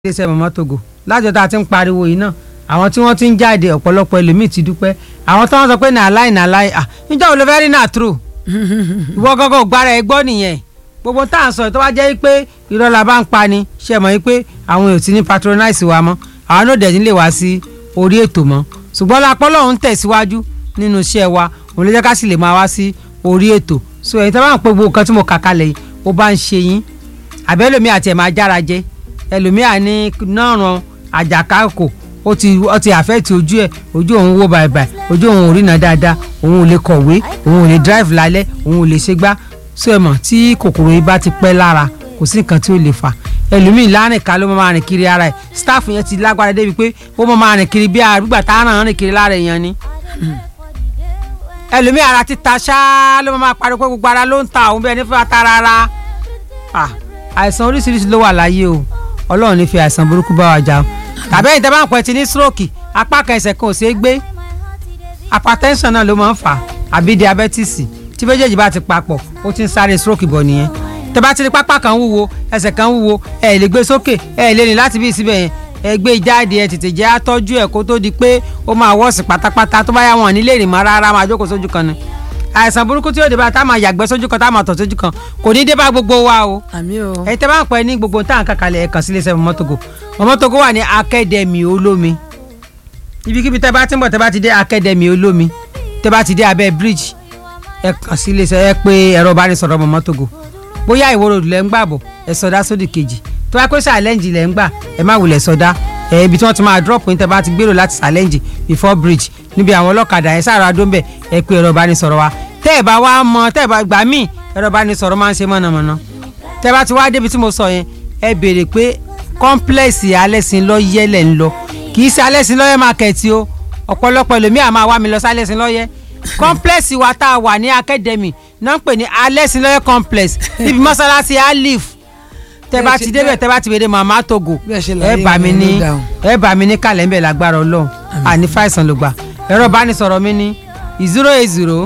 iléeṣẹ́ mọ̀mọ́ togo lájọ tá a ti ń pariwo yìí náà àwọn tí wọ́n ti ń jáde ọ̀pọ̀lọpọ̀ ẹlòmíì ti dúpẹ́ àwọn tí wọ́n sọ pé nà láì nà láì à níjọ́ wo ló fẹ́ rí nà true ìwọ gángan ò gbára ẹ gbọ́ nìyẹn gbogbo tá à ń sọ tó wá jẹ́ pé irọ́ la bá ń pa ni ṣe mọ̀ pé àwọn èèyàn ti ní patronize wa mọ́ àwọn náà dẹ̀ nílé wá sí orí ètò mọ́ ṣùgbọ́n lápọ́ lọ́hún tẹ̀síwájú nínú iṣẹ́ wa òun ló jẹ́ ká sì lè máa wá sí orí ètò so èyí tó bá ń pe gbogbo nǹkan tí mo kà kalẹ̀ yìí ó bá ń ṣe yín àbẹ́lòmí àti ẹ̀ máa jára jẹ́ ẹlòmíà ní nọ́ọ̀rùn àjàkákò ó ti ó ti àfẹ́ẹ̀tì ojú ẹ̀ ojú òun wó bàìbàì ojú òun ò rína dáadáa òun ò lè kọ̀wé òun ò lè drive lálẹ́ òun ò lè ṣe gbá so ẹ mọ̀ tí kòkòrò yìí bá ti pẹ́ lára kò sí nǹkan tí ó lè fà ẹlòmíì lárìn ká ló máa rìn kiri ara ẹ̀ staff yẹn ti lágbára débi pé ó máa rìn kiri bí àgbà tá a ràn rìn kiri lára èèyàn ni ẹlòmíì ara ti ta ṣáá ló máa pariwo pé gbogbo ara ló ń ta òun bẹ́ẹ̀ ní fún ata rárá àìsàn oríṣiríṣi ló wà láyé o ọlọ́run ní fi àìsàn burúkú bá wa jà o tàbí ẹ̀yin tẹ́ bá ń pẹ́ ti ní stroke apá kan ẹsẹ̀ kan ò ṣeé gbé hypertension náà ló máa ń fà àbí diabetes tí méjèèjì bá ti papọ̀ ó ti ń sáré stroke bọ̀ nìyẹn tẹ́ bá ti rí pápá kan wúwo ẹsẹ̀ kan wúwo ẹ lè gbé sókè ẹ lè rìn láti bí síbẹ̀ yẹn ẹ gbé jáde ẹ tètè jẹ́ àtọ́jú ẹ̀ kó tó di pé ó máa wọ́ọ̀sì pátápátá tó bá yà wọ́n nílé ìrìnmọ́ rárá máa jókòó sójú kan ni àìsàn burúkú tí yóò dé bá tá a máa yàgbẹ́ sójú kan tá a máa tọ̀ sójú kan kò ní dé bá gbogbo wa o. àmì o. ẹ tẹ́ bá ń pẹ́ ní gbogbo tá à ń kàkàlẹ̀ ẹ̀ kàn sí iléeṣẹ́ mọ́tògò mọ́tògò wà ní akademi olómi ibikíbi tẹ́ bá ti ń bọ̀ tẹ́ bá ti dé akademi olómi tẹ́ bá ti dé abẹ́ bridge ẹ kàn sí iléeṣẹ́ ẹ pé ẹ̀rọ ìbánisọ̀rọ̀ mọ́tògò bóyá ìwòrò lẹ́ ń gbà bọ̀ ẹ sọdá sódì kejì tó bá pé challenge lẹ́ ń gbà ẹ má wulẹ̀ sọdá ẹ ibi tí wọ́n ti máa drop ní tẹ́ bá ti gbèrò láti challenge before bridge níbi àwọn ọlọ́kadà ẹ sára dó ń bẹ̀ ẹ pé ẹ̀rọ ìbánisọ̀rọ̀ wa tẹ́ ẹ̀ bá wá mọ tẹ́ ẹ̀ bá gbà míì ẹ̀rọ ìbánisọ̀rọ̀ máa ń ṣe mọ̀nàmọ́ná tẹ́ ẹ bá ti wá débi tí mo sọ yẹn ẹ béèrè pé complex alẹ́sìn lọ́yẹ́ lẹ̀ ń lọ kì í ṣe alẹ́sìn lọ́yẹ́ market o ọ̀pọ̀lọpọ̀ ẹlòmíà máa wá mi lọ sí alẹ́sìn lọ́yẹ́ complex wa tá a wà ní academy náà ń pè ní alẹ́sìn lọ́yẹ́ complex níbi mọ́sálásí alif tẹ́ bá ti débẹ̀ tẹ́ bá ti béèrè màmá togo ẹ bá mi ní ẹ bá mi ní kàlẹ́ ń bẹ̀ lágbára ọlọ́run àní fàìsàn ló gbà ẹ̀rọ ìbánisọ̀rọ̀ mi ní zero eight zero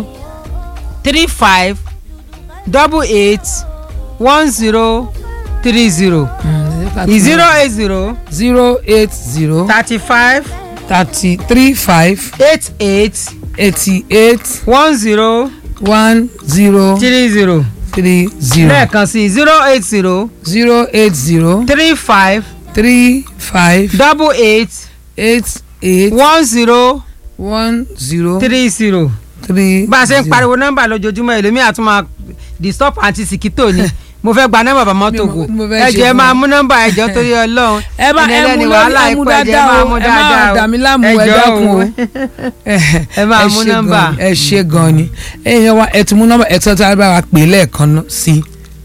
three five double eight one zero three zero zero eight zero zero eight zero thirty five thirty three five eight eight eighty eight one zero one zero three zero three zero lẹ́ẹ̀kan sí zero eight zero zero eight zero three five three five double eight eight eight one zero one zero three zero three bá a ṣe ń zero. pariwo nọ́mbà lójoojúmọ́ ẹlòmíà tún máa disturb àti sìkítò ni mo fẹ́ gba nọ́mbà bàmọ́ Mi ò tògò mọ̀- mo fẹ́ ẹ ṣe jọ̀ọ́ ẹ fún máa ọ. mú nọ́mbà ẹ jọ̀ọ́ torí Ọlọ́run ẹ bá ẹ mú lórí ẹ mú dáadáa o ẹ má dà mí láàmú ẹ jọ̀ọ́ dákun o ẹ máa mú ṣe nọ́mbà. gan ni, ẹ ṣe gan ni ẹ̀yin wa ẹ ti mú nọ́mbà ẹ tọ́jú ara wa pè é lẹ́ẹ̀kan náà sí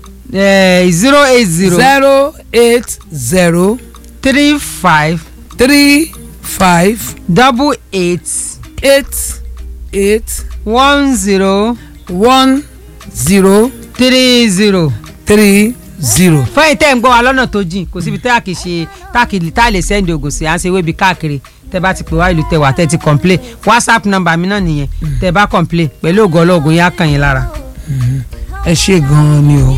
zero eight zero zero eight zero three five three five double eight eight eight one zero one zero three zero. three zero. fẹ́yìn tẹ́ ń gbọ́ wa lọ́nà tó jìn kò síbi tẹ́ à kì í ṣe tá kì í tá lè sẹ́ndì ògùn sí à ń ṣe wébi káàkiri tẹ́ bá ti pè wá ìlú tẹ́ wà tẹ́ ti complain whatsapp number mi náà nìyẹn tẹ́ bá complain pẹ̀lú ògùn ọlọ́ọ̀gùn yẹn á kàn yín lára. ẹ ṣe gan ni o